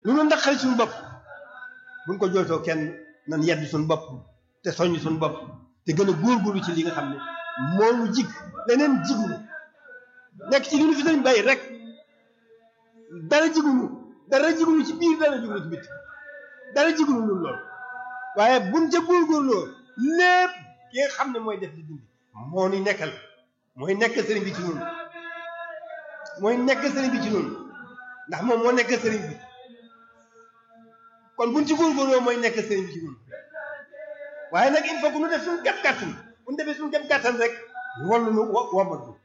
lu nu naqari suñu bopp buñ ko jooytoo kenn nan yedd suñu bopp te soññ suñu bopp te gën a góorgóorlu ci li nga xam ne moomu jig leneen jigunu nekk ci li nu fi sëriñ bàyyi rek dara jigunu dara jigunu ci biir dara jigunu ci bitti dara jigunu lu lool waaye buñ ca góorgóorloo lépp ki nga xam ne mooy def di dindi moo ni nekkal mooy nekk sëriñ bi ci ñun mooy nekk sëriñ bi ci ñun ndax moom moo nekk sëriñ bi kon buñ ci góorgóorloo mooy nekk sëriñ bi ci ñun waaye nag il faut que nu def suñu kem kàttan bu ñu defee suñu kem kàttan rek wallu nu wo womat